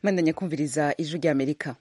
mwandanya kumviriza ijwi ry'amerika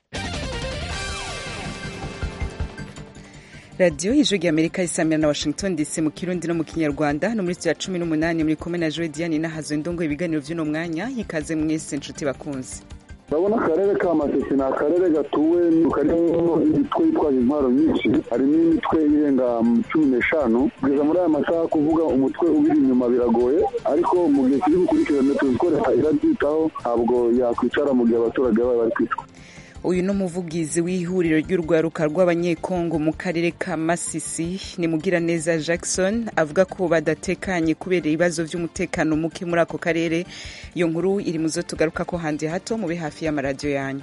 radiyo ijwi ry'amerika isamira na washington dc mu kirundi no mu kinyarwanda no muri ya cumi n'umunani muri kumwe na joe diane nahazo ndongo ibiganiro by'uno mwanya hikaze mwese inshuti bakunze urabona akarere ka masisi ni akarere gatuwe karimo imitwe yitwaje intwaro nyinshi harimo imitwe irenga cumi n'eshanu kugeza muri aya masaha kuvuga umutwe ubiri inyuma biragoye ariko mu gihe kiri gukurikirana tuzi ko leta irabyitaho ntabwo yakwicara mu gihe abaturage baba bari kwicwa uyu ni umuvugizi w'ihuriro ry'urwaruka rw'abanyekongo mu karere ka masisi ni mugiraneza jackson avuga ko badatekanye kubera ibibazo by'umutekano muke muri ako karere iyo nkuru iri mu zo tugaruka ko handi hato mube hafi y'amaradiyo yanyu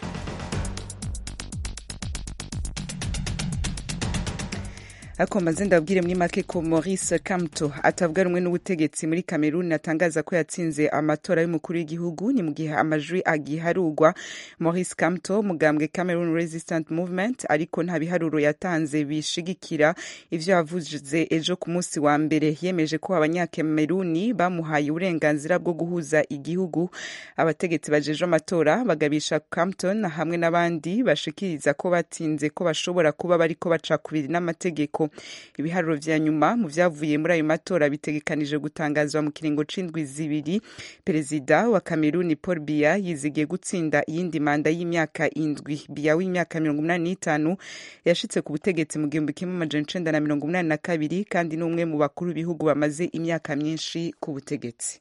ariko maze ndabwire muri make ko maurice kamto atavuga rumwe n'ubutegetsi muri cameroon atangaza ko yatsinze amatora y'umukuru w'igihugu ni mu gihe amajwi agiharurwa maurice kamto mugambwe cameroon resistant movement ariko nta biharuro yatanze bishigikira ivyo yavuze ejo ku munsi wa mbere yemeje ko abanyacameruni bamuhaye uburenganzira bwo guhuza igihugu abategetsi bajeje amatora bagabisha campton hamwe n'abandi bashikiriza ko batsinze ko bashobora kuba bariko bacakubiri n'amategeko ibiharuro vya nyuma mu vyavuye muri ayo matora bitegekanije gutangazwa mu kiringo c'indwi zibiri perezida wa kameruni paul biya yizigiye gutsinda iyindi manda y'imyaka indwi biya w'imyaka mirongo umunani n'itanu yashitse ku butegetsi mu gihumbi kimwe amajana icenda na mirongo umunani na kabiri kandi ni umwe mu bakuru b'ibihugu bamaze imyaka myinshi ku butegetsi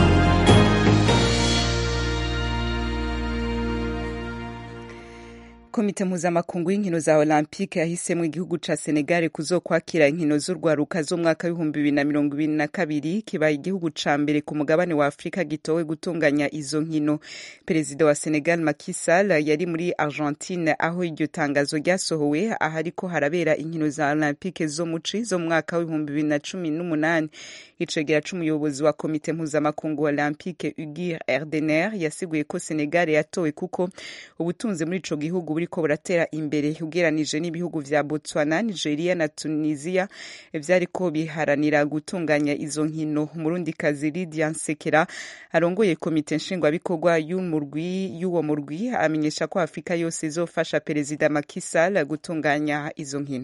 komite mpuzamakungu y'inkino za olympique yahisemo igihugu ca senegal kuzokwakira inkino z'urwaruka z'umwaka w'ibihumbi bibiri na mirongo ibiri na kabiri kibaye igihugu ca mbere ku mugabane wa afurika gitowe gutunganya izo nkino perezida wa senegal Macky Sall yari muri argentine aho iryo tangazo ryasohowe ahariko harabera inkino za olympique zo muci zo mu mwaka w'ibihumbi bibiri na cumi n'umunani icegera c'umuyobozi wa komite mpuzamakungu olympique ugir erdener yasiguye ko senegal yatowe kuko ubutunzi muri ico gihugu buriko buratera imbere ugeranije n'ibihugu vya botswana nigeria na tunisia vyariko biharanira gutunganya izo nkino umurundikazi lidia nsekera arongoye komite nshingwabikorwa y'umurwi y'uwo murwi amenyesha ko afurika yose izofasha perezida Macky Sall gutunganya izo nkino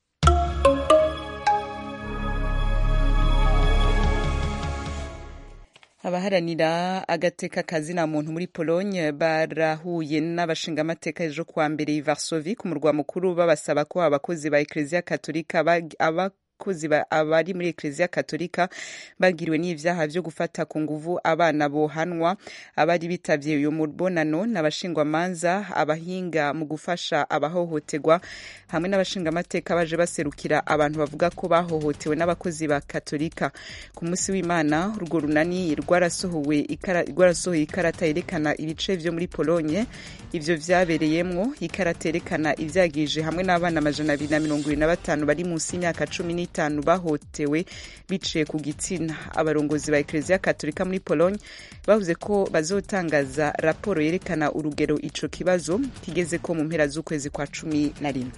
abaharanira agateka kazina muntu muri pologne barahuye n'abashingamateka ejo kuwa mbere i varsovi ku murwa mukuru babasaba ko abakozi ba ekleziya katolika aba abakozi abari muri ekleziya katolika bagiriwe n'ivyaha vyo gufata ku nguvu abana bohanwa abari bitavye uyo mubonano n'abashingwamanza abahinga mu gufasha abahohoterwa hamwe n'abashingamateka baje baserukira abantu bavuga ko bahohotewe n'abakozi ba katolika ku munsi w'imana urwo runani rwarasohoye ikarata yerekana ibice vyo muri pologne ivyo vyabereyemwo ikarata yerekana ivyagije hamwe n'abana amajana abiri na mirongo ibiri na batanu bari munsi y'imyaka cumi n'itanu bahotewe biciye ku gitsina abarongozi ba ekleziya katolika muri pologne bavuze ko bazotangaza raporo yerekana urugero ico kibazo kigeze ko mu mpera z'ukwezi kwa cumi na rimwe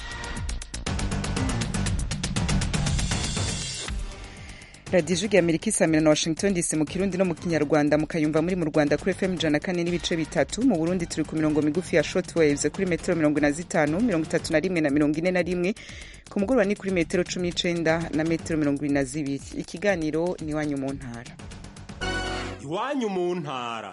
radiyo ijwi amerika isamira na washington dc mu kirundi no mu kinyarwanda mukayumva muri mu rwanda kuri fm ijana kane n'ibice bitatu mu burundi turi ku mirongo migufi ya short waves kuri metero mirongo na zitanu mirongo itatu na rimwe na mirongo ine na rimwe ku mugoroba ni kuri metero cumi n'icenda na metero mirongo ibiri na zibiri ikiganiro ni iwanyu mu ntara iwanyu mu ntara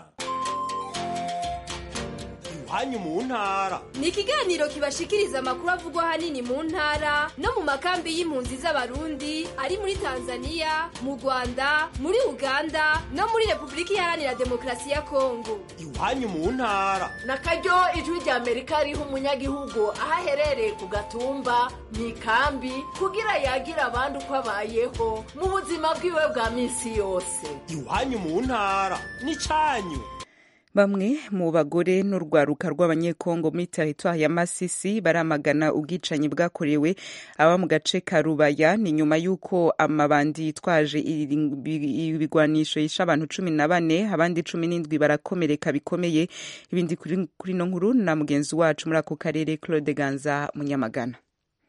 iwanyu mu ntara ni ikiganiro kibashikiriza amakuru avugwa ahanini mu ntara no mu makambi y'impunzi z'abarundi ari muri tanzania mu rwanda muri uganda no muri repubulika iharanira demokarasi ya kongo iwanyu mu ntara na karyo ijwi rya amerika riha umunyagihugu aho aherereye ku gatumba mu ikambi kugira yagira abandi uko abayeho mu buzima bwiwe bwa minsi yose iwanyu mu ntara ni cyanyu bamwe mu bagore n'urwaruka rw'abanyekongo muri teritwari ya masisi baramagana ubwicanyi bwakorewe aba mu gace ka rubaya ni nyuma y'uko amabandi yitwaje ibigwanisho yishe abantu cumi na bane abandi cumi n'indwi barakomereka bikomeye ibindi kuri no nkuru na mugenzi wacu muri ako karere claude ganza munyamagana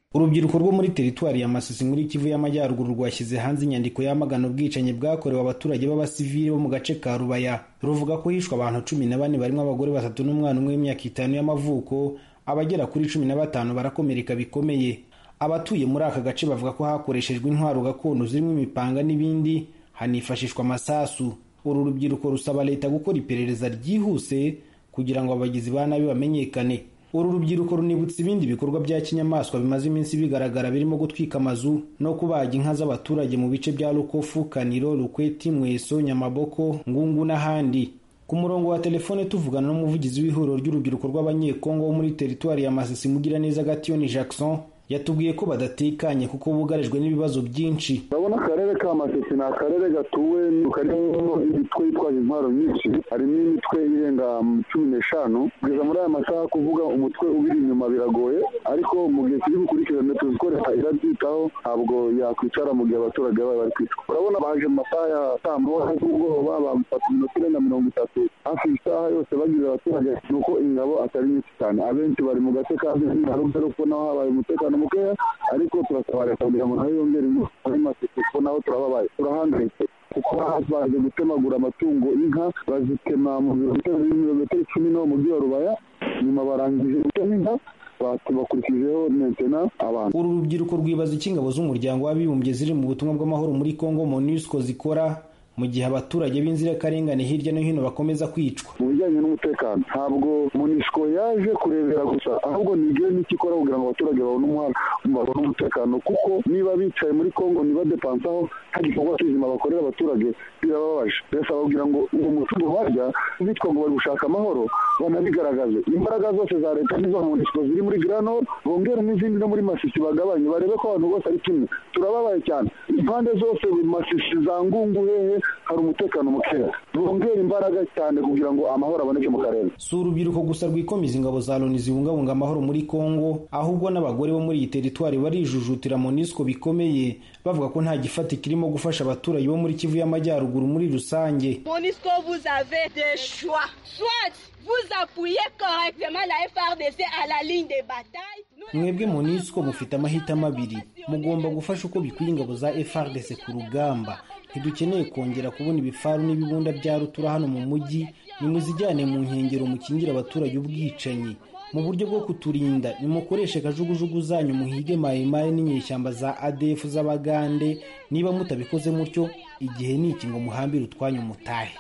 urubyiruko rwo muri teritwari ya masisi muri kivu y'amajyaruguru rwashyize hanze inyandiko yamagana ubwicanyi bwakorewe abaturage b'abasivili bo mu gace ka rubaya ruvuga ko hishwe abantu cumi na bane barimo abagore batatu n'umwana umwe w'imyaka itanu y'amavuko abagera kuri cumi na batanu barakomereka bikomeye abatuye muri aka gace bavuga ko hakoreshejwe intwaro gakondo zirimo imipanga n'ibindi hanifashishwa amasasu uru rubyiruko rusaba leta gukora iperereza ryihuse kugira ngo abagizi ba nabi bamenyekane uru rubyiruko runibutsa ibindi bikorwa bya kinyamaswa bimaze iminsi bigaragara birimo gutwika amazu no kubaga inka z'abaturage mu bice bya rukofu kaniro rukweti mweso nyamaboko ngungu n'ahandi ku murongo wa telefone tuvugana n'umuvugizi w'ihuriro ry'urubyiruko rw'abanyekongo wo muri teritwari ya masisi mugiraneza gatiyoni jackson yatubwiye ko badatekanye kuko bugarijwe n'ibibazo byinshi urabona akarere ka masisi ni akarere gatuwe karimo imitwe yitwaje intwaro nyinshi harimo imitwe irenga cumi n'eshanu kugeza muri aya masaha kuvuga umutwe ubiri inyuma biragoye ariko mu gihe kiri bukurikirane tuzi ko leta irabyitaho ntabwo yakwicara mu gihe abaturage bayo bari kwicwa urabona baje mu masaha ya saa moya z'ubwoba bamufata iminota irenga mirongo itatu hafi isaha yose bagize abaturage ni uko ingabo atari nyinshi cyane abenshi bari mu gace ka haruguru ko naho habaye umutekano mukeya ariko turasaba leta kugira ngo nayo yongere ingufu muri masisi kuko naho turababaye turahangayitse kuko baje gutemagura amatungo inka bazitema mu birometero icumi no mu mujyi wa rubaya nyuma barangije gutema inka bakurikijeho mentena abantu uru rubyiruko rwibaza icyo ingabo z'umuryango w'abibumbye ziri mu butumwa bw'amahoro muri congo monusco zikora mu gihe abaturage b'inzirakarengane hirya no hino bakomeza kwicwa mu bijyanye n'umutekano ntabwo munisiko yaje kurebera gusa ahubwo nigire n'icyo ikora kugira ngo abaturage babone umuhanda babone umutekano kuko niba bicaye muri congo ntibadepansaho nta gikorwa kizima bakorera abaturage birababaje birasaba kugira ngo uwo mutungo barya bitwa ngo bari gushaka amahoro banabigaragaze imbaraga zose za leta n'izo munisiko ziri muri granor bongere n'izindi no muri masisi bagabanye barebe ko abantu bose ari kimwe turababaye cyane impande zose masisi za ngungu hehe hari umutekano mukeya bongera imbaraga cyane kugira ngo amahoro aboneke mu karere si urubyiruko gusa rwikomiza ingabo za loni zibungabunga amahoro muri congo ahubwo n'abagore bo muri iyi teritwari barijujutira monisco bikomeye bavuga ko nta gifati kirimo gufasha abaturage bo muri kivu y'amajyaruguru muri rusange monisco vous avez des choix soit vous appuyez correctement la FRDC à la ligne de bataille mwebwe monisco mufite amahitamo abiri mugomba gufasha uko bikwiye ingabo za frdc ku rugamba ntidukeneye kongera kubona ibifaru n'ibibunda bya rutura hano mu mujyi nimuzijyane mu nkengero mukingire abaturage ubwicanyi mu buryo bwo kuturinda nimukoreshe kajugujugu zanyu muhige mayimayi n'inyeshyamba za adf z'abagande niba mutabikoze mutyo igihe ni iki ngo muhambire utwanyu mutahe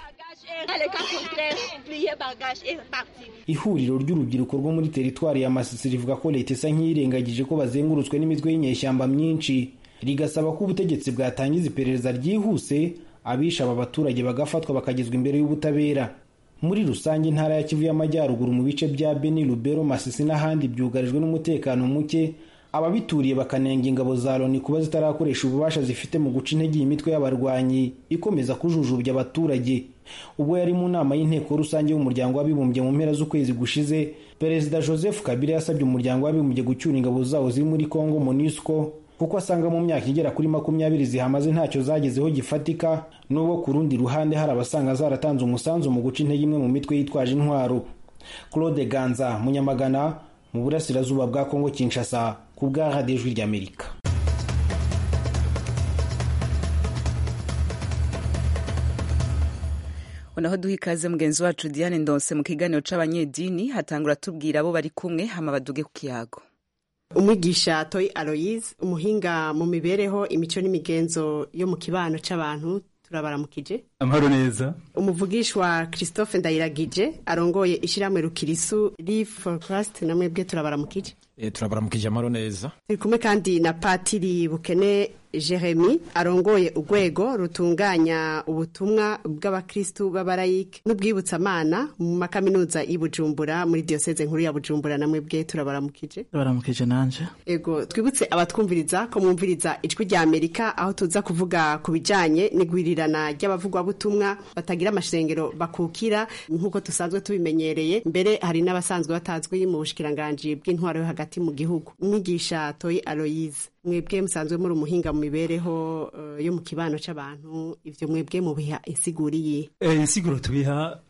ihuriro ry'urubyiruko rwo muri teritwari ya masisi rivuga ko leta isa nk'iyirengagije ko bazengurutswe n'imitwe y'inyeshyamba myinshi rigasaba ko ubutegetsi bwatangiza iperereza ryihuse abisha aba baturage bagafatwa bakagezwa imbere y'ubutabera muri rusange intara ya kivu y'amajyaruguru mu bice bya beni rubero masisi n'ahandi byugarijwe n'umutekano muke ababituriye bakanenga ingabo za loni kuba zitarakoresha ububasha zifite mu guca intege iyi mitwe y'abarwanyi ikomeza kujujubya abaturage ubwo yari mu nama y'inteko rusange y'umuryango w'abibumbye mu mpera z'ukwezi gushize perezida joseph kabila yasabye umuryango w'abibumbye gucyura ingabo zawo ziri muri congo monusco kuko asanga mu myaka igera kuri makumyabiri zihamaze ntacyo zagezeho gifatika n'ubwo ku rundi ruhande hari abasanga zaratanze umusanzu mu guca intege imwe mu mitwe yitwaje intwaro claude ganza munyamagana mu burasirazuba bwa kongo kinshasa ku bwa radiyo ijwi ry'amerika naho duha ikaze mugenzi wacu diane ndonse mu kiganiro c'abanyedini hatangura tubwira abo bari kumwe hama baduge ku kiyago umwigisha toyi aloyize umuhinga mu mibereho imico n'imigenzo yo mu kibano c'abantu turabaramukije amahoro neza umuvugishwa christophe ndayiragije arongoye ishyirahamwe rukirisu live for christ na mwebwe turabaramukije e, turabaramukije amahoro neza turi kumwe kandi na patiri bukene jeremy arongoye urwego rutunganya ubutumwa bw'abakristu b'abarayike n'ubwibutsamana mu makaminuza y'i bujumbura muri diyoseze nkuru ya bujumbura namwe bwe turabaramukije turabaramukije nanje ego twibutse abatwumviriza ko mwumviriza ijwi rya amerika aho tuza kuvuga ku bijanye n'igwirirana ry'abavugwabutumwa batagira amashengero bakukira nk'uko dusanzwe tubimenyereye mbere hari n'abasanzwe batazwi mu bushikiranganji bw'intwaro yo hagati mu gihugu umwigisha toyi aloyize mwebwe musanzwe muri umuhinga mu mibereho uh, yo mu kibano c'abantu ivyo mwebwe mubiha insiguriye e, insiguro tubiha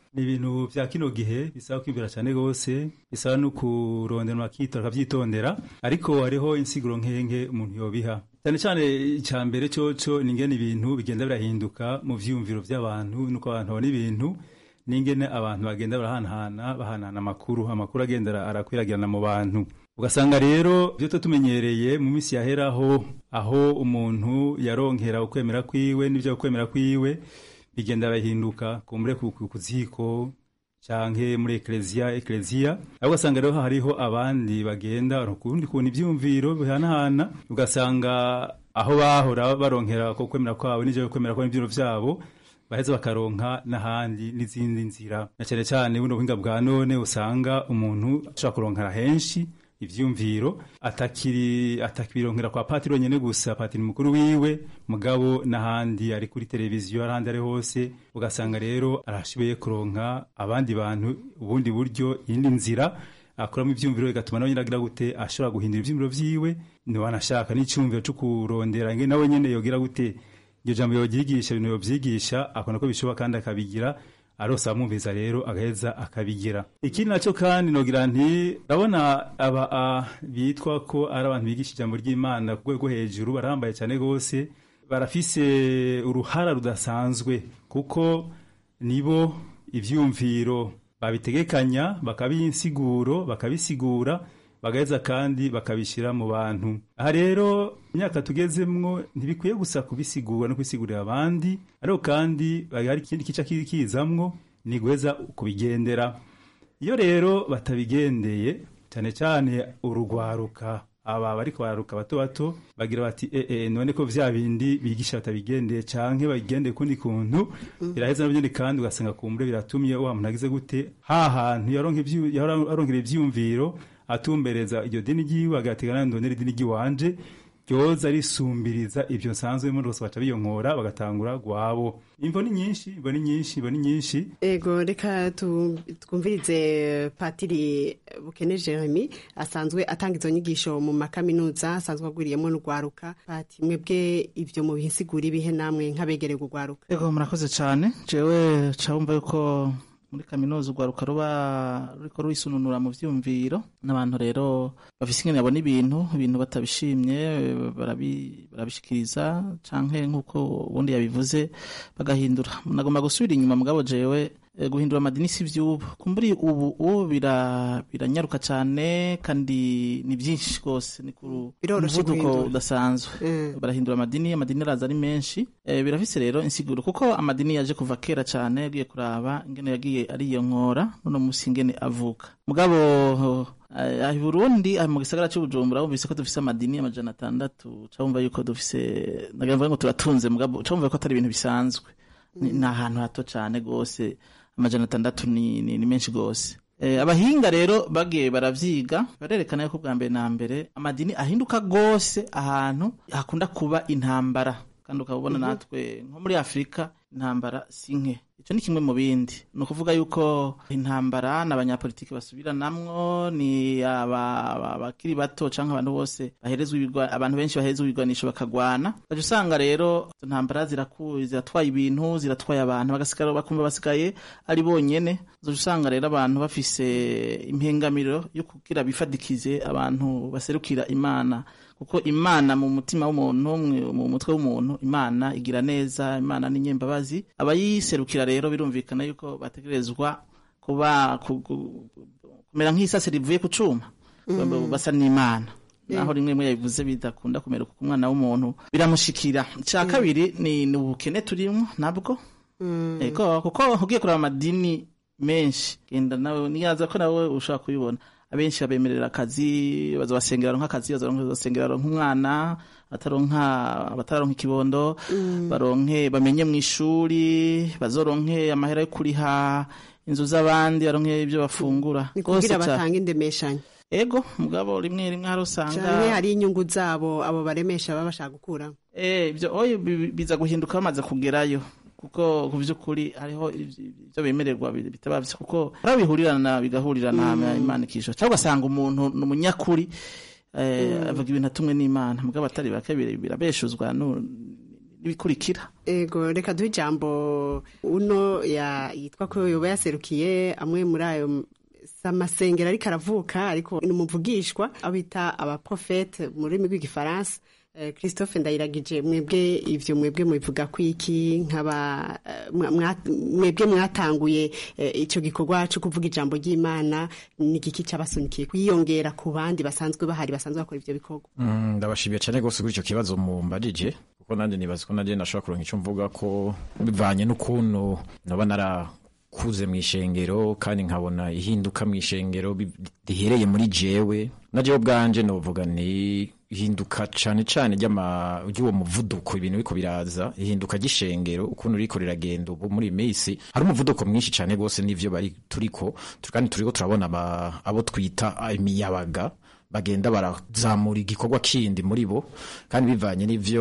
ni ibintu vya kino gihe bisaba kwibwira cyane gose bisaba no kurondera akitora akavyitondera ariko hariho insiguro nkenge umuntu yobiha cyane cyane icya mbere coco ni ingene ibintu bigenda birahinduka mu vyiyumviro vy'abantu nuko abantu babona ibintu n'ingene abantu bagenda barahanahana bahanahana amakuru amakuru agenda arakwiragirana mu bantu ugasanga rero ibyo tuba tumenyereye mu minsi yaheraho aho umuntu yaronkera ukwemera kwiwe n'ibyo ukwemera kwiwe bigenda birahinduka kumbure ku ziko canke muri ekleziya ekleziya aho ugasanga rero hariho abandi bagenda ukundi kuntu ivyumviro bihanahana ugasanga aho bahora baronkera ko kwemera kwabo n'ivyo kwemera kwabo n'ivyumviro vyabo baheza bakaronka n'ahandi n'izindi nzira na cyane cyane buno buhinga bwa none usanga umuntu ashobora kuronkera henshi ivyumviro atakiri atakibironkera kwa patiri nyene gusa patiri mukuru wiwe mugabo n'ahandi ari kuri televiziyo ahandi ari hose ugasanga rero arashoboye kuronka abandi bantu ubundi buryo iyindi nzira akuramo ivyumviro bigatuma nawe nyine agira gute ashobora guhindura ivyumviro vyiwe niwanashaka n'icyumviro cyo kurondera nge nawe nyene yogira gute iryo jambo yobyigisha ibintu yobyigisha akabona ko bishoboka kandi akabigira arose abamwumviza rero agaheza akabigira ikindi nacyo kandi nogira nti ndabona aba bitwa ko ari abantu bigisha ijambo ry'imana ku rwego hejuru barahambaye cyane rwose barafise uruhara rudasanzwe kuko nibo ivyumviro babitegekanya bakabisiguro bakabisigura bagaheza kandi bakabishyira mu bantu aha rero imyaka tugezemwo ntibikwiye gusa kubisigura no kubisigurira abandi ariko kandi hari ikindi kica kizamwo ni guheza kubigendera iyo rero batabigendeye cyane cyane urugwaruka aba bariko bararuka bato bato bagira bati eh eh none ko vya bindi bigisha batabigendeye canke bagendeye kundi kuntu biraheza nabyo ni kandi ugasanga kumbure biratumye wa muntu agize gute ha hantu yaronka ivyu yaronkera ivyumviro atumbereza iryo dini ryiwe agategana ndonera idini ryiwanje ryoza risumbiriza ibyo nsanzwe muri bose baca biyonkora bagatangura gwabo imvo ni nyinshi imvo ni nyinshi imvo ni nyinshi ego reka twumvirize patiri bukene jeremy asanzwe atanga izo nyigisho mu makaminuza asanzwe agwiriyemo n'urwaruka pati mwebwe ibyo mu bihisigura ibihe namwe nk'abegereye urwaruka ego murakoze cyane jewe cawumva yuko muri kaminuza urwaruka ruba ruriko rwisununura mu vyumviro n'abantu rero bafise ingene babona ibintu ibintu batabishimye barabishikiriza canke nk'uko ubundi yabivuze bagahindura nagomba gusubira inyuma mugabo jewe guhindura amadini si vy'ubu kumburi ubu ubu biranyaruka cane kandi ni vyinshi rwose ni ku muvuduko udasanzwe barahindura amadini amadini araza ari menshi birafise rero insiguro kuko amadini yaje kuva kera cane yagiye kuraba ingene yagiye ariyonkora none musi ingene avuka mugabo aha i burundi aha mu gisagara cy'ubujumbura wumvise ko dufise amadini amajana atandatu cawumva yuko dufise nagira ngo turatunze mugabo cawumva ko atari ibintu bisanzwe ni ahantu hato cane gose amajana atandatu ni, ni, ni menshi gose e, abahinga rero bagiye baravyiga barerekana yuko bwa mbere na mbere amadini ahinduka gose ahantu hakunda kuba intambara kandi ukabona natwe nko muri afurika intambara si nke icyo ni kimwe mu bindi ni ukuvuga yuko intambara n'abanyapolitiki basubiranamwo ni abakiri bato cyangwa abantu bose baherezwa abantu benshi baherezwa ibigwanisho bakagwana ukajya usanga rero izo ntambara ziratwaye ibintu ziratwaye abantu bagasigara bakumva basigaye ari bonyene uzoja usanga rero abantu bafise impengamiro yo kugira bifadikize abantu baserukira imana kuko imana mu mutima w'umuntu mu mutwe w'umuntu imana igira neza imana ni nyembabazi abayiserukira rero birumvikana yuko bategerezwa kuba kumera nk'isase rivuye ku cuma basa n'imana naho rimwe rimwe yabivuze bidakunda kumera kuko umwana w'umuntu biramushikira icya kabiri ni ubukene turimo nabwo kuko ugiye kureba amadini menshi genda nawe niyaza ko nawe ushobora kubibona abenshi babemerera akazi baza basengera nk'akazi bazasengera nk'umwana bataronka batararonka ikibondo baronke bamenye mu ishuri bazoronke amahera yo kuriha inzu z'abandi baronke ibyo bafungura ni kugira batanga indemeshanyo ego mugabo rimwe rimwe hari usanga canke hari inyungu zabo abo baremesha baba bashaka gukuramo eh ibyo oyo biza guhinduka bamaze kugerayo kuko ku by'ukuri hariho ibyo bemererwa bitaba byo kuko hari bihurirana bigahurirana imana ikisho cyangwa ugasanga umuntu ni umunyakuri avuga ibintu atumwe n'imana mugabo atari bake birabeshuzwa n'ibikurikira ego reka duhe ijambo uno ya yitwa ko yoba yaserukiye amwe muri ayo amasengero ariko aravuka ariko ni umuvugishwa abo bita abaprofete mu rurimi rw'igifaransa Eh, christophe ndayiragije mwebwe ivyo mwebwe mubivuga ko iki nk'aba eh, mwa- mwa- mwebwe mwatanguye eh, ico gikorwa co kuvuga ijambo ry'imana ni igiki cabasunikiye kwiyongera ku bandi basanzwe bahari basanzwe bakora ivyo bikorwa Mm, ndabashimiye cyane rwose kuri icyo kibazo mumbajije kuko nanjye nibaza ko nanjye nashobora kuronka icyo mvuga ko bivanye n'ukuntu naba narakuze mu ishengero kandi nkabona ihinduka mu ishengero bi- rihereye muri jewe na jewe ubwanje novuga ni ihinduka cane cane ry'ama- ry'uwo muvuduko ibintu biko biraza ihinduka ry'ishengero ukuntu riko riragenda ubu muri iyi minsi hari umuvuduko mwinshi cane rwose n'ivyo bari turiko tu- kandi turiko turabona aba- abo twita imiyabaga bagenda barazamura igikorwa kindi muri bo kandi bivanye n'ivyo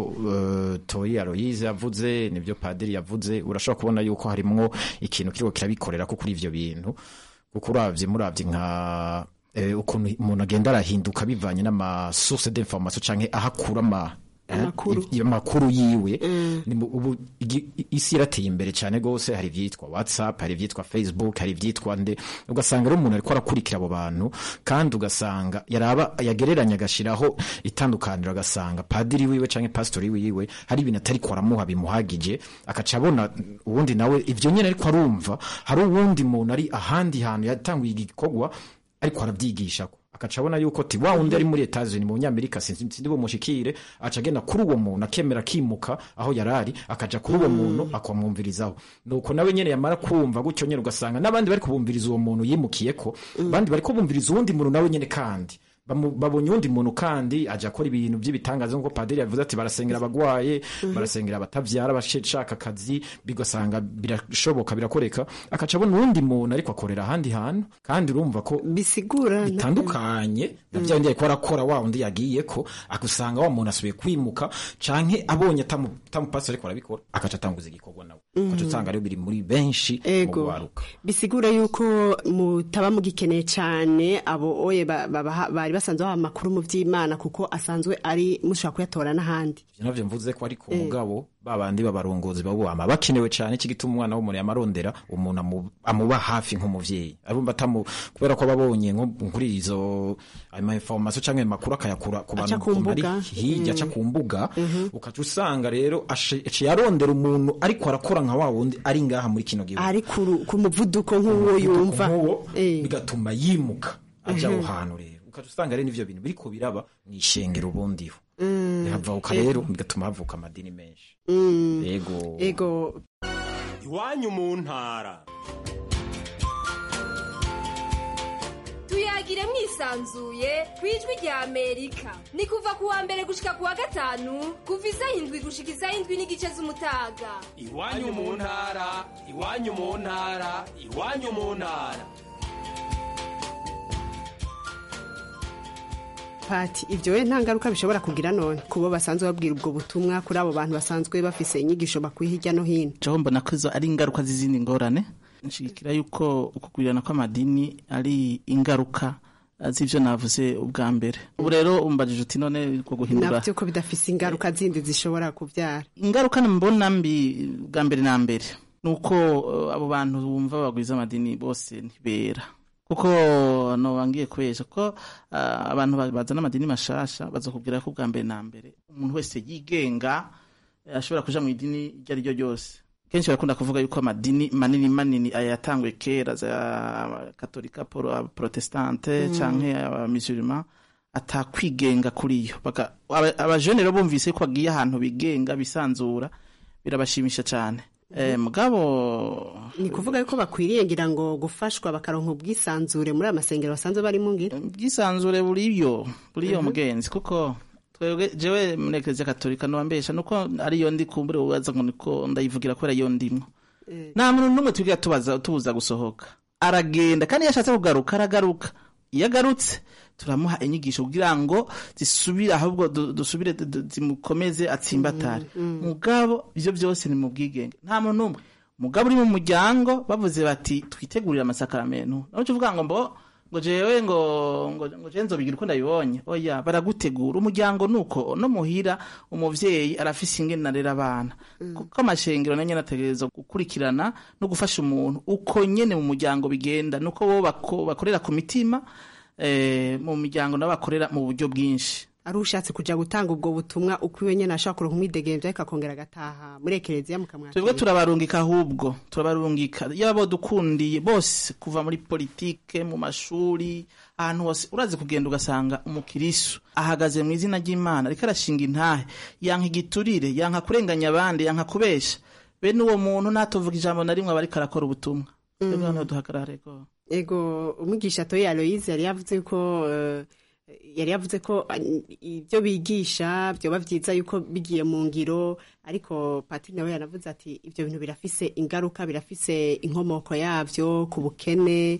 uh, Toyi Aloyize yavuze n'ivyo Padiri yavuze urashobora kubona yuko harimwo ikintu kiriko kirabikorera ko kuri ivyo bintu kuko uravye muravye nka eh, ukuntu umuntu agenda arahinduka bivanye n'ama source d'information canke ahakura ama Amakuru. i- amakuru yiwe Ni mu- ubu igi- i- isi irateye imbere cyane rwose hari ivyitwa whatsapp hari ivyitwa facebook hari ivyitwa nde ugasanga rero umuntu ariko arakurikira abo bantu kandi ugasanga yaraba yagereranya agashiraho itandukaniro agasanga padiri wiwe canke pastori wiwe hari ibintu atariko aramuha bimuhagije akaca abona uwundi nawe ivyo nyene ariko arumva hari uwundi muntu ari ahandi hantu yatanguye igikorwa ariko arabyigishako akaca abona yuko ti wa wundi ari muri Etats-Unis mu Nyamerika sinzi sinzi bumushikire aca agenda kuri uwo muntu akemera akimuka aho yarari akaja kuri uwo muntu akamwumvirizaho nuko nawe nyene yamara kumva gutyo nyene ugasanga n'abandi bari kubumviriza uwo muntu yimukiyeko abandi bari kubumviriza uwundi muntu nawe nyene kandi Bamu- babonye uwundi muntu kandi aja akora ibintu by'ibitangaza nk'uko padiri yavuze ati barasengera abagwaye barasengera abatavyara abashaka akazi bigasanga birashoboka birakoreka akaca abona uwundi muntu ariko akorera ahandi hantu kandi urumva ko bisigura bitandukanye na bya bindi ariko arakora wa wundi yagiyeko akusanga wa muntu asubiye kwimuka canke abonye atamu- atamupasi ariko arabikora akaca atanguza igikorwa nawe ukaca usanga rero biri muri benshi mu ego gwaruka bisigura yuko mutaba mugikeneye cyane abo oye ba- babaha- bari basanzwe baha amakuru mu vy'imana kuko asanzwe ari mushobora kuyatora n'ahandi ivyo navyo mvuze ko ariko umugabo babandi b'abarongozi bawama bakenewe cane iki gituma umwana w'umuntu yamarondera umuntu amu- amuba hafi nk'umuvyeyi arumva atamu kubera ko babonye nko kuri izo ama information canke ayo makuru akayakura ku Aca bantu ku ukuntu ari mbuga. hirya aca ku mbuga ukaca usanga rero ace aciye arondera umuntu ariko arakora nka wa wundi ari ngaha muri kino gihugu ari ku ru- ku muvuduko nk'uwo yumva nk'uwo Eh. bigatuma yimuka aja aho hantu rero ukaca usanga rero n'ivyo bintu biriko biraba mw'ishengero ubundiho havavuka rero bigatuma havuka amadini menshi yego ego iwanyu mu ntara tuyagire mwisanzuye ku ijwi rya amerika ni kuva ku wa mbere gushika ku wa gatanu kuva isaha indwi gushika isaha indwi n'igice z'umutaga iwanyu mu ntara iwanyu mu ntara iwanyu mu ntara pati ibyo we nta ngaruka bishobora kugira none kubo basanzwe babwira ubwo butumwa kuri abo bantu basanzwe bafise inyigisho bakuye hirya no hino jaho mbona ko izo ari ingaruka z'izindi ngorane nshigikira yuko ukugwirirana kw'amadini ari ingaruka eh, z'ivyo navuze ubwa mbere ubu rero umbajije uti none ko guhindura nabyo ko bidafise ingaruka zindi zishobora kubyara ingaruka mbona mbi bwa mbere na mbere ni uko eh, abo bantu bumva bagwiza amadini bose ntibera kuko nobangiye kubesha ko ah, abantu ba- bazana amadini mashasha bazokubwira ko bwa mbere na mbere umuntu wese yigenga eh, ashobora kuja mu idini iryo ari ryo ryose kenshi barakunda kuvuga yuko amadini manini manini aya yatanguye kera za katolika poro- protestante canke abamisurima atakwigenga kuri yo Baka- aba- abajene rero bumvise ko bagiye ahantu bigenga bisanzura birabashimisha cane Eh, mugabo ni kuvuga yuko bakwiriye ngira ngo gufashwa bakaronka ubwisanzure muri aya masengero basanzwe barimo ngira ubwisanzure buriyo buriyo mugenzi kuko twebwe jewe muri eklezia katolika nobambesha nuko ariyo ndi kumbure ubaza ngo niko ndayivugira kubera iyo ndimwo nta muntu n'umwe twigira tubaza tubuza gusohoka aragenda kandi iyo ashatse kugaruka aragaruka iyo agarutse turamuha inyigisho kugira ngo zisubire ahubwo du- dusubire du- du- zimukomeze atsimbatare mugabo ivyo byose ni mu bwigenge nta muntu n'umwe mugabo uri mu muryango bavuze bati twitegurire amasakaramentu nawe uvuga ngo mbo ngo jewe ngo ngo ngo je nzobigira uko ndabibonye oya baragutegura umuryango nuko no muhira umuvyeyi arafise ingene arera abana kuko amashengero nanyo nategerezwa gukurikirana no gufasha umuntu uko nyene mu muryango bigenda nuko bo bako, bakorera ku mitima eh, mu miryango nabo bakorera mu buryo bwinshi ari ushatse kuja gutanga ubwo butumwa uko iwe nyene ashobora kuronka umwidegemvya ariko akongera agataha muri ekereziya mukamwakira twebwe turabarungika ahubwo turabarungika yaba dukundiye bose kuva muri politike mu mashuri ahantu hose urazi kugenda ugasanga umukirisu ahagaze mu izina ry'imana ariko arashinga intahe yanka igiturire yanka kurenganya abandi yanka kubesha bene uwo muntu ntatuvuga ijambo na rimwe aba ariko arakora ubutumwa twebwe hano duhagarare ko ego umwigisha toyi aloyize yari yavuze ko eh, yari yavuze ko eh, ibyo bigisha byoba byiza yuko bigiye mu ngiro ariko patiri nawe yanavuze ati ibyo bintu birafise ingaruka birafise inkomoko yabyo ku bukene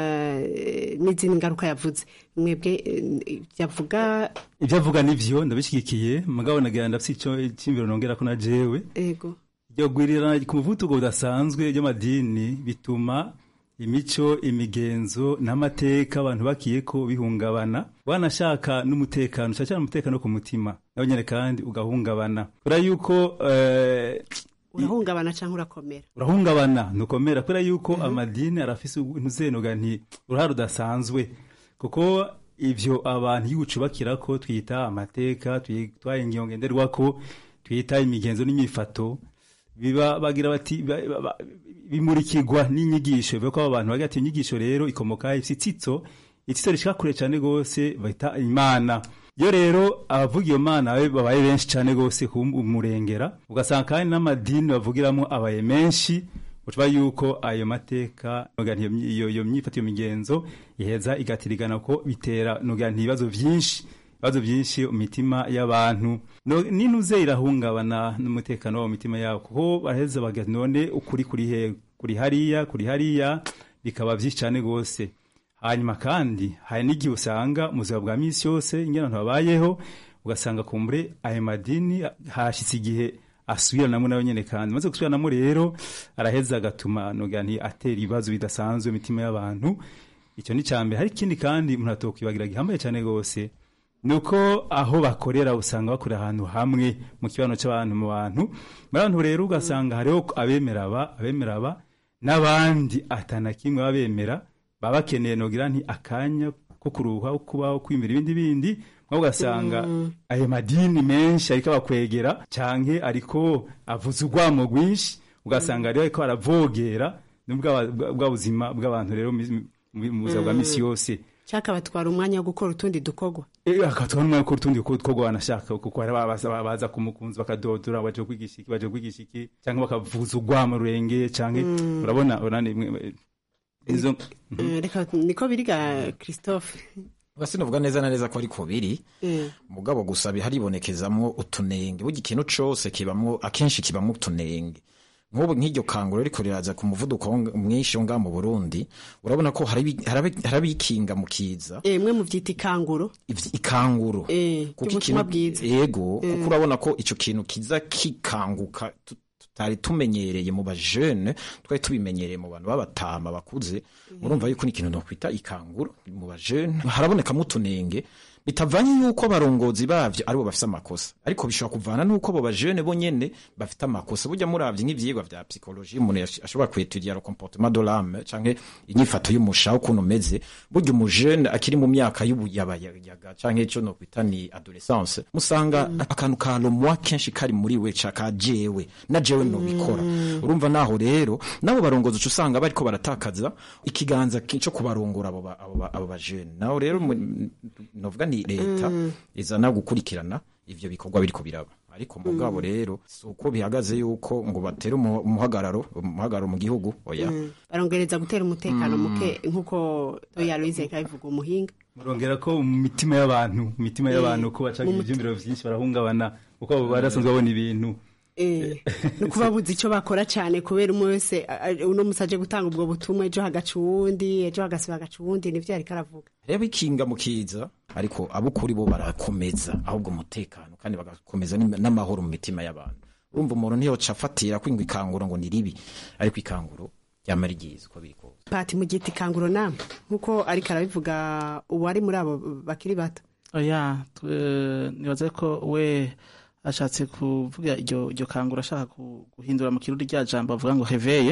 eh, n'izindi ngaruka yavuze mwebwe eh, yavuga ibyo avuga nivyo ndabishyigikiye mugabo nagira ndafise ico cyimviro nongera ko na jewe ego iryo gwirirana ku muvuduko udasanzwe ry'amadini bituma imico imigenzo n'amateka abantu bakiye ko bihungabana wanashaka n'umutekano cyane cyane umutekano ku mutima nawe nyine kandi ugahungabana kubera yuko eh, urahungabana cyangwa urakomera urahungabana ntukomera kubera yuko amadini arafise ntuzenoga nti uruhare rudasanzwe kuko ivyo abantu y'ubucubakira ko twita amateka twitwa ingingo ngenderwako twita imigenzo n'imifato biba bagira bati ba- ba- ba- bimurikirwa n'inyigisho bivuga ko abo bantu bagira ati inyigisho rero ikomoka ifite itsitso itsitso rishika kure cyane gose bahita imana iyo rero abavuga iyo mana babe- babaye benshi cyane gose kumurengera ugasanga kandi n'amadini bavugiramo abaye menshi ucuba yuko ayo mateka noga nti iyo myi- iyo iyo myifato iyo migenzo iheza igatirigana ko bitera noga nti ibibazo vyinshi ibibazo byinshi mu mitima y'abantu No- n'intuze irahungabana n'umutekano wo mu mitima yabo kuko baraheza baga none ukuri kuri he kuri hariya kuri hariya bikaba byinshi cyane gose hanyuma kandi hari n'igihe usanga mu buzima bwa misi yose ingene abantu babayeho ugasanga kumbure ayo madini hashitse igihe asubiranamo nayo nyene kandi maze gusubiranamo rero araheza agatuma noga nti atera ibibazo bidasanzwe mu mitima y'abantu icyo ni cyambere hari ikindi kandi umuntu atokwibagira gihambaye cyane gose nuko aho bakorera usanga bakorera ahantu hamwe mu kibano cy'abantu mu bantu muri abantu rero ugasanga hariho abemera aba abemera aba n'abandi atana kimwe babemera baba bakeneye nogira nti akanya ko kuruha ko kubaho kwimira ibindi bindi mwabo ugasanga ayo madini menshi ariko abakwegera canke ariko avuza urwamo rwinshi ugasanga rero ariko aravogera n'ubwa bwa buzima bw'abantu rero mu- mu mu buzima bwa misi yose cyaka batwara umwanya wo gukora utundi dukorwa Eh, akatwara umwanya ko utundi ko two wanashaka kuko hari abaza baza kumukunzi bakadodora baje kwigisha iki baje kwigisha iki cyangwa bakavuza urwamo rurenge cyangwa Mm. urabona urani mwe- izo Eh, reka niko biriga christophe sinavuga neza na neza ko ariko biri Eh. mugabo gusa haribonekezamwo utunenge burya ikintu cose kibamwo akenshi kibamwo utunenge nk'ubu nk'iryo kanguro riko riraza ku muvuduko wo- mwinshi wo ngaha mu burundi urabona ko harabi- harabi- harabikinga mu kiza Eh, mwe muvyita ikanguro ivy- ikanguro Eh, kuko ry'ubutumwa ikintu bwiza yego Eh. kuko urabona ko ico kintu kiza kikanguka tu- tutari tumenyereye mu bajene twari tubimenyereye mu bantu b'abatama bakuze murumva yuko ni ikintu nokwita ikanguro mu bajene harabonekamo utunenge bitavanye yuko abarongozi bavyo aribo bafise amakosa ariko bishobora kuvana nuko abo bajene bo nyene bafite amakosa burya muravye nk'ivyigwa vya psychologie umuntu yash- ashobora kwetudia le comportement de l'âme canke inyifato y'umushaho ukuntu umeze burya umujene akiri mu myaka y'ubuyabayaga canke ico nokwita ni adolescence musanga akantu ka lomwa kenshi kari muri we ca ka jewe na jewe nobikora urumva naho rero nabo barongozi uca usanga bariko baratakaza ikiganza ki- co kubarongora abo ba- abo ba- abo bajene naho rero mu- novuga ni leta Mm. izana gukurikirana ivyo bikorwa biriko biraba ariko mugabo rero si uko bihagaze yuko ngo batere umu- umuhagararo umuhagararo mu gihugu oya Mm. barongereza gutera umutekano muke nk'uko toya louise reka bivuga umuhinga murongera ko mu mitima y'abantu mu mitima y'abantu ko bacaga mu ivyumviro vyinshi barahungabana kuko abo barasanzwe babona ibintu Eh, ni ukuba buzi icyo bakora cyane kubera umwe wese a- a- uno musi aje gutanga ubwo butumwa ejo hagaca uwundi ejo hagasiba hagaca uwundi nivyo yariko aravuga reba ikinga mu kiza ariko abukuri bo barakomeza ahubwo umutekano kandi bagakomeza n'im- n'amahoro mu mitima y'abantu urumva umuntu ntiyoca afatira kwingwa ikanguro ngo ni ribi ariko ikanguro ryama ryiza uko biri kose pati mu giti kanguro nama nk'uko ariko arabivuga uwari muri abo bakiri bato oya twe- nibaza ko we ashatse kuvuga iryo iryo kangura ashaka ku- guhindura mu kirundi rya jambo avuga ngo heveye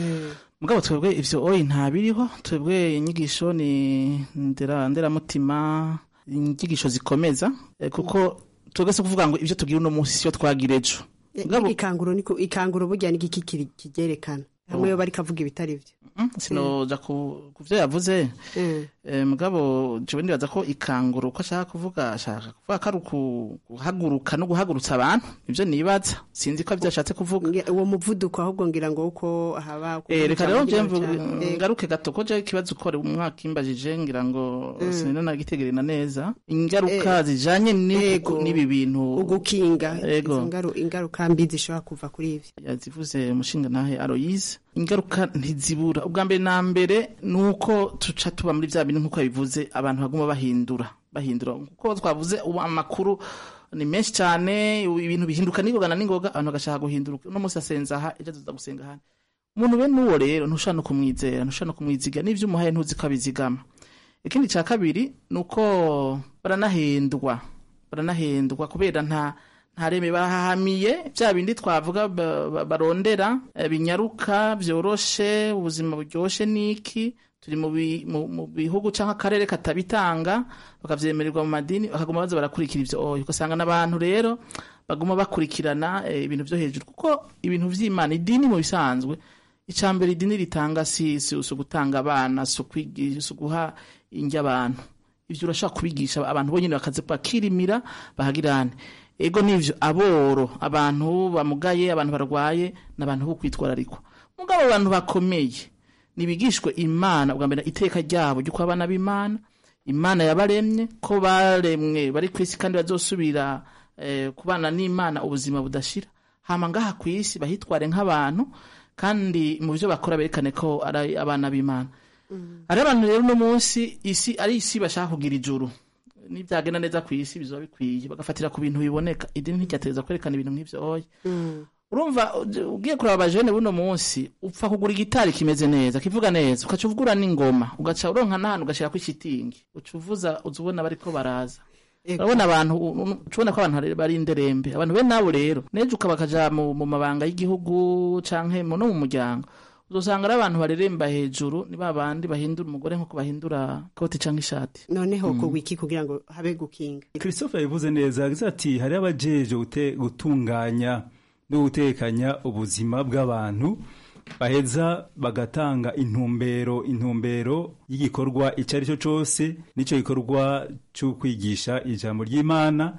mugabo twebwe ivyo oyi ntabiriho twebwe inyigisho ni ndera nderamutima inyigisho zikomeza eh, kuko twebwe si kuvuga ngo ivyo tugira uno munsi siyo twagira ejo Mugabo- ikanguro niko ikanguro burya n'igiki kiri- kigerekana hamwe yo bari kavuga ibitari byo sinoja ku ku vyo yavuze Eh, mugabo jewe ndibaza ko ikangura uko ashaka kuvuga ashaka kuvuga ko ari uku- guhaguruka no guhagurutsa abantu ivyo nibaza sinzi ko arivyo ashatse kuvuga uwo muvuduko ahubwo ngira ngo uko haba Eh, reka rero je mvu- Eh, ngaruke gato ko je ikibazo ukore umwaka imbajije ngira ngo Mm. sinina nagitegerena neza ingaruka zijanye n'ibi- n'ibi bintu ugukinga Ego. izo ngaru- ingaruka mbi zishobora kuva kuri ivyo yazivuze umushinga nahe Aloise ingaruka ntizibura ubwa mbere na mbere nuko tuca tuba muri vya bintu nkuko yabivuze abantu baguma bahindura bahindura kuko twavuze ubu amakuru ni menshi cyane ibintu bihinduka n'ingoga na n'ingoga abantu bagashaka guhindura uno munsi asenza aha ejo azoza gusenga ahandi umuntu bene uwo rero ntushobora no kumwizera ntushobora no kumwiziga n'ivyo umuhaye ntuzi ko abizigama ikindi cya kabiri ni uko baranahendwa baranahendwa kubera nta nta reme bahahamiye bya bindi twavuga ba- ba- barondera eh, binyaruka byoroshe ubuzima buryoshe niki turi mu bi- mu- mu bihugu cyangwa akarere katabitanga bakavyemererwa mu madini bakaguma baza barakurikira ivyo oyo ugasanga n'abantu rero baguma bakurikirana eh, ibintu vyo hejuru kuko ibintu vy'imana idini mu bisanzwe icambere idini ritanga si si si ugutanga abana si ukwigisha si uguha indya abantu ivyo urashaka kubigisha abantu bonyene bakaza bakirimira bahagirane ego nivyo aboro abantu bamugaye abantu barwaye n'abantu bo kwitwararikwa mugabo abantu bakomeye nibigishwe imana bwa mbere iteka ryabo ry'uko abana b'imana imana yabaremye ko baremwe bari ku isi kandi bazosubira eh, kubana n'imana ubuzima budashira hama ngaha ku isi bahitware nk'abantu kandi mu byo bakora berekane ko ari abana b'imana hari abantu rero uno munsi isi ari isi bashaka kugira ijuru nibyagenda neza ku isi bizoba bikwiye bagafatira ku bintu biboneka idini ntiryateza kwerekana ibintu nk'ivyo oya urumva uj- ugiye kuraba abajene buno munsi upfa kugura igitari kimeze neza kivuga neza ugaca uvugura n'ingoma ugaca uronka n'ahantu ugashirako ishitingi uca uvuza uza ubona bariko baraza urabona abantu u- u- uca ubona ko abantu hari- bari inderembe abantu be nabo rero nejo ukaba bakaja mu mu mabanga y'igihugu canke mu- no mu muryango uzosanga ari abantu bareremba hejuru ni ba bandi bahindura umugore nk'uko bahindura koti canke ishati noneho Mm. ku wiki kugira ngo habe gukinga christophe yabivuze neza yagize ati hari abajeje gute- gutunganya no gutekanya ubuzima bw'abantu baheza bagatanga intumbero intumbero y'igikorwa icyo ari cyo cyose n'icyo gikorwa cyo kwigisha ijambo ry'imana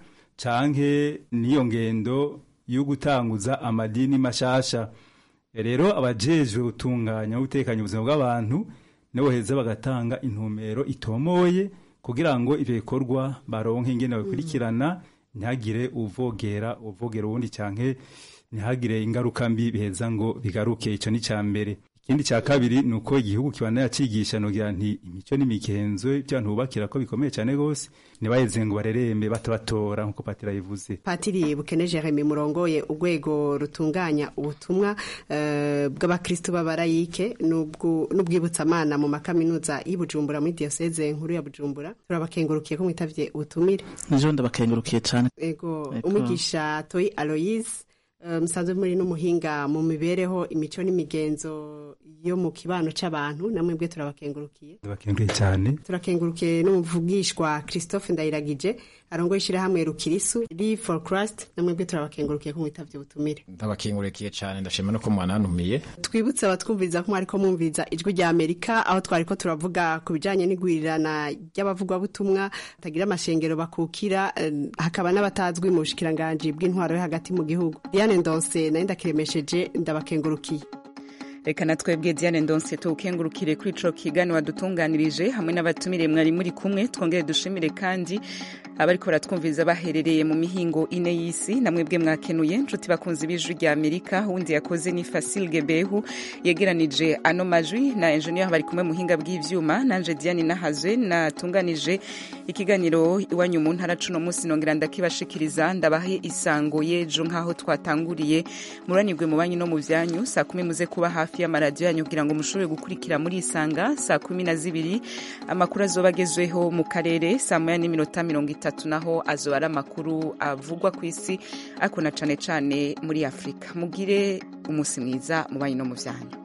canke n'iyo ngendo yo gutanguza amadini mashasha rero abajejwe gutunganya no gutekanya ubuzima bw'abantu nabo baheza bagatanga intumbero itomoye kugira ngo ivyo bikorwa baronke ingene babikurikirana ntihagire uvogera uvogera uwundi canke ntihagire ingaruka mbi biheza ngo bigaruke ico ni ca mbere ikindi ca kabiri ni uko igihugu kibana yacigisha nogira nti imico n'imigenzo by'abantu bubakira ko bikomeye cane gose ntibaheze ngo barerembe batabatora nk'uko patira yivuze patiri bukene jeremy murongoye urwego rutunganya ubutumwa eh, bw'abakristu b'abarayike n'ubwu- n'ubwibutsamana mu makaminuza y'i bujumbura muri diyoseze nkuru ya bujumbura turabakengurukiye ko mwitavye ubutumire nijo ndabakengurukiye cane ego Ego. umwigisha toyi aloyise eh, musanzwe muri n'umuhinga mu mibereho imico n'imigenzo yo mu kibano c'abantu namwe bwe turabakengurukiye bakenguye cyane turakengurukiye n'umuvugishwa christophe ndayiragije arongoye ishyirahamwe rukirisu live for christ namwe bwe turabakengurukiye ko mwitavye ubutumire ndabakingurikiye cyane ndashima no ko mwanantumiye twibutse abatwumviriza ko mwariko mwumviriza ijwi rya amerika aho twariko turavuga ku bijanye n'igwirirana ry'abavugwabutumwa batagira amashengero bakukira eh, hakaba n'abatazwi mu bushikiranganji bw'intwaro yo hagati mu gihugu diane ndonse nayo ndakiremesheje ndabakengurukiye reka na twebwe diane ndonse tuwukengurukire kuri ico kiganiro wadutunganirije hamwe n'abatumire mwari muri kumwe twongere dushimire kandi abariko baratwumviriza baherereye mu mihingo ine y'isi namwe bwe mwakenuye nshuti bakunzi b'ijwi rya amerika uwundi yakoze ni fasil gebehu yegeranije ano majwi na enjeniyeri bari kumwe muhinga bw'ivyuma nanje diane nahazwe natunganije ikiganiro iwanyu mu ntara cuno munsi nongera ndakibashikiriza ndabahe isango y'ejo nk'aho twatanguriye muranirwe mu banyu no mu vyanyu saa kumi muze kuba hafi y'amaradiyo yanyu kugira ngo mushobore gukurikira muri isanga saa kumi na zibiri amakuru azoba agezweho mu karere saa moya n'iminota mirongo itatu naho azoba ari amakuru avugwa ku isi ariko na cane cane muri afurika mugire umunsi mwiza mu banyu no mu vyanyu